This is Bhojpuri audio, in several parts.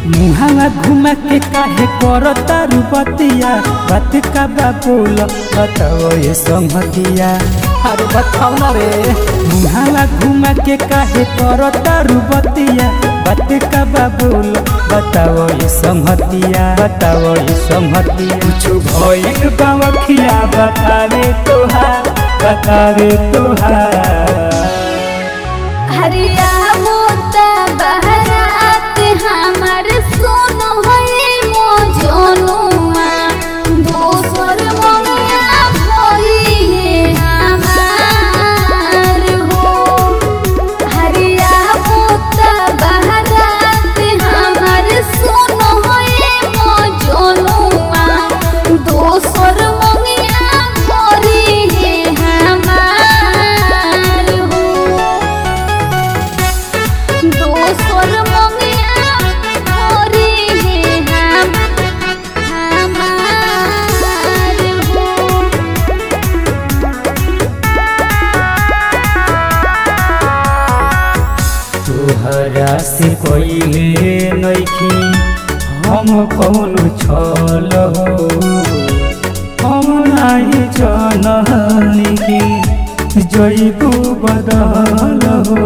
मुहावा घुमा के काहे करता रुपतिया बात का बा बोल बताओ ये संहतिया अरे बताओ ना रे मुहावा घुमा के काहे करता रुपतिया बात का बा बोल बताओ ये संहतिया बताओ ये संहतिया कुछ भइल बावखिया बतावे तोहार बतावे तोहार हरिया मोता बहरात हमर सोनो है मो जोनुआ दोसर मोनिया भोली है हमार हो हरिया मोता बहरात हमर सोनो है मो जोनुआ दोसर मोनिया भोली है हमार हो दोसर मंगिया मोरी है हम हमार हो तोहरा से कोइले नइखी हम कौन छल हो हम नाही जननी की जइबू बदल हो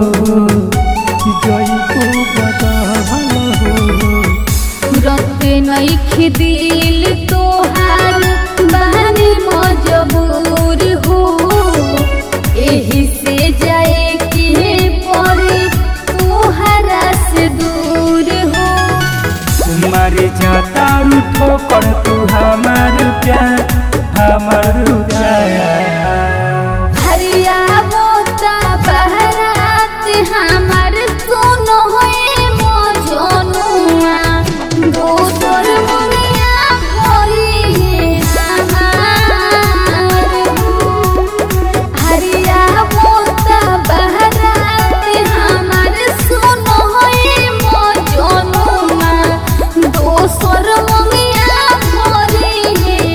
जइबू बदल हो तुरंत नइखे दिल तोहार बहनी मजबूर हो एही से जाए के पड़े तोहरा से दूर हो तुम्हारे जाता ठोकर तू हमार प्यार हमार प्यार हरिया बोता बहरात हमर सोनो है मो जोनुआ दोसर मुनिया भोली है हमार हो हरिया बोता बहरात हमर सोनो है मो जोनुआ दोसर मुनिया भोली है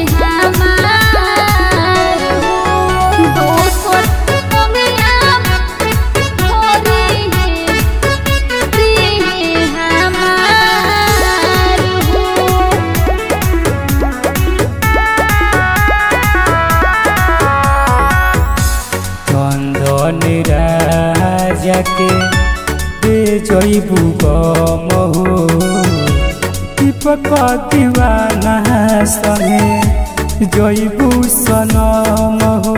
हमार हो दोसर मुनिया भोली है प्रिय हमार हो चंदन राजा के दे जइबू गम हो दीपक दीवाना संगे जइबू सनम हो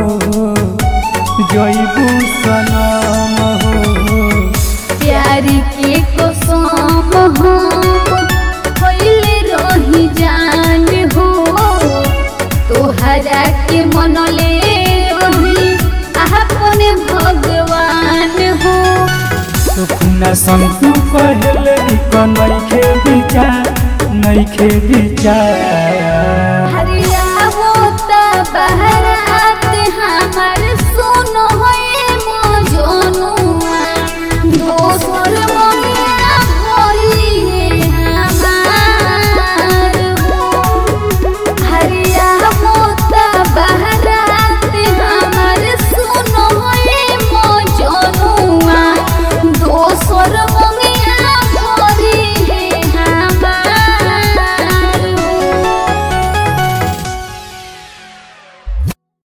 जइबू सनम हो प्यार के कसम हम होइले रही जान हो तोहरा के मनले रही अपने भगवान हो सुखना संतु कहले निक नइखे विचार नइखे विचार हरिया होता बहरा